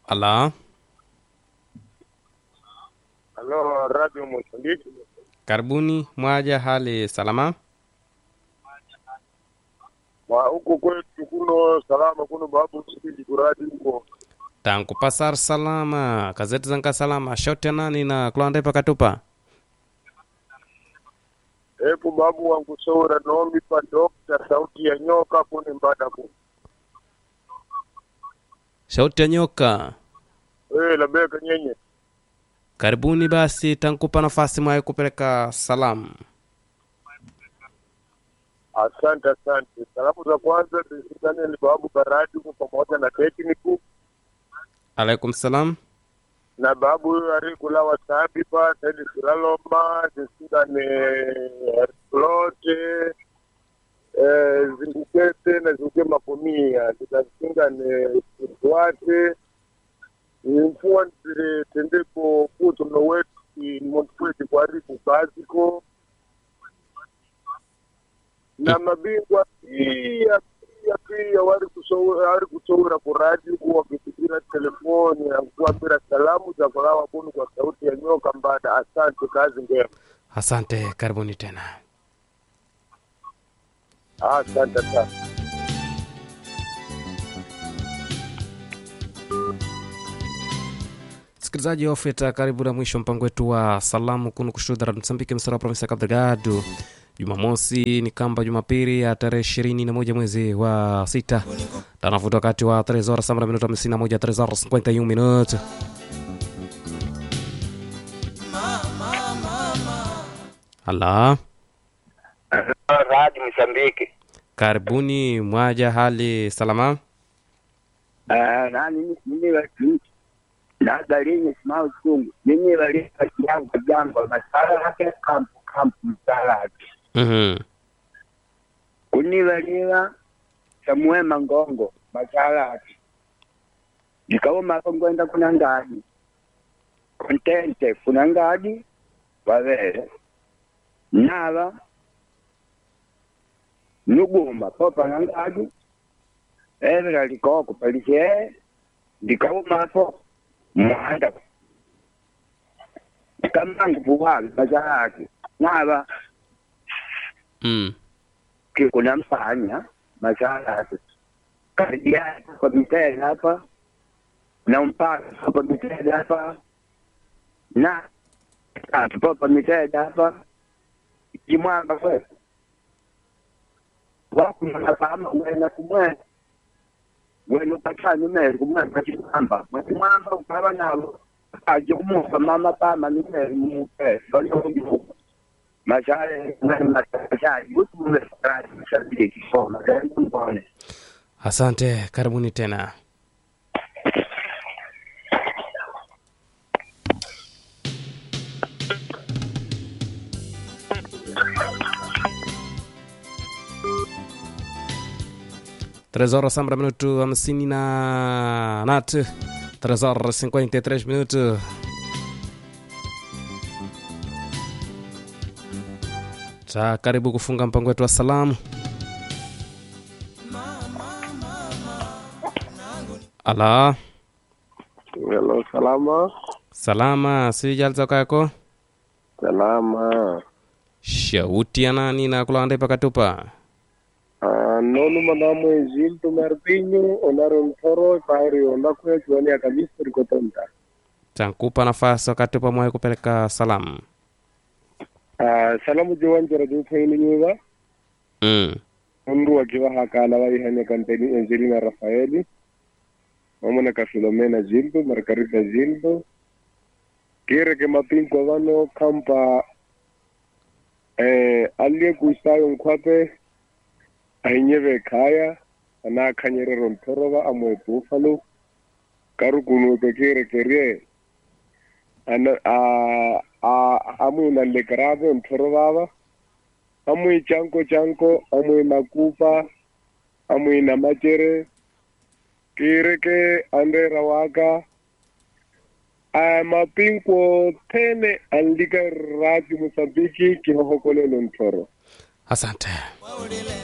Ala, Halo, Radio Mozambiki. karibuni mwaja, hali salama? Wa huku kwetu kuno salama, kuno babu sipili kuradi huko. tangu pasar salama kazeti zanka salama shote nani na kulande pakatupa Epo babu wangu sora nombi pa dokta sauti ya nyoka kuni mbadaku. shauti ya nyoka Eh, labeka nyenye. karibuni basi tankupa nafasi mwaye kupeleka salamu Asante, asante. Salamu za kwanza zisikane ni babu Karadi huko pamoja na tekniku alaikum salam na babu huyo alikula wasabi pa tedi silaloma zisikane lote eh, zingukete na zinguke makomia zikazingane zitwate mfuwa nzire tendeko kuto no wetu montpweti kwariku baziko na mabingwa pia pia pia wari kusoura wari kusoura kuradi kuwakitikira telefoni akuambira salamu za kulawa kunu kwa sauti ya nyoka mbada asante kazi njema asante karibuni tena asante sana msikilizaji wa ofeta karibu na mwisho mpango wetu wa salamu kunu kushuhudhara msambiki msara wa provinsi ya Cabo Delgado jumamosi ni kamba jumapili ya tarehe ishirini na moja mwezi wa sita tanafuta wakati wa trezora samba na minuto hamsini na moja trezora 51 minuto ala Radio Msambiki. karibuni mwaja hali salama Ah, nani mimi watu na garini simao chungu. Mimi wali yangu jambo masala yake kampu kampu msala. Mhm. Kuni waliwa Samuel Mangongo masala. Nikawa makongwenda kuna ngadi. Kontente kuna ngadi wavele. Nava nuguma popa na ngadi evera likoko palishe ndikaumapo mwanda kamangu puwavi mazalaki nava Mm. kikuna mfanya mazalaki karibia kwa mitele hapa na mpaka kwa mitele hapa na tatu pa mitele hapa jimwamba kwetu wakunanafaama wena kumwena wena upatani meri kumwena kachimwamba mwachimwamba ukava navo aje kumufa mama pama nimeri mupe valiomuka mashale mashale utumulefakati mshabiki kisoma mbone asante karibuni tena Três horas sambra minuto hamsini na nat Três horas cinquenta e três minutos ta karibu kufunga mpango wetu wa salamu ala Hello, salama salama sijalzaka yako salama shauti ya nani na kulanda pakatupa Ah, nonu manamwe ziltu marpinyu onaro mtoro pairi onda kwe chuani akabisa rikotonta tankupa nafasi wakatupa mwaye kupeleka salamu Ah, salamu jiwanjira jufaini nyuva mm. mundu wakiwa hakala waihanya kampeni Angelina Rafaeli mamona ka Filomena Zildo Margarita Zildo kire ke mapinkwa vano kampa eh aliye kuisayo nkhwape ainyeve khaya ana akhanyerero nthorova amwe buffalo karukunuke kire kerie ana a a amuna lekrave nthorova amwe chanko chanko amwe makupa amwe na machere kire ke andera waka a mapinko tene andika rati musabiki kihohokolelo nthoro asante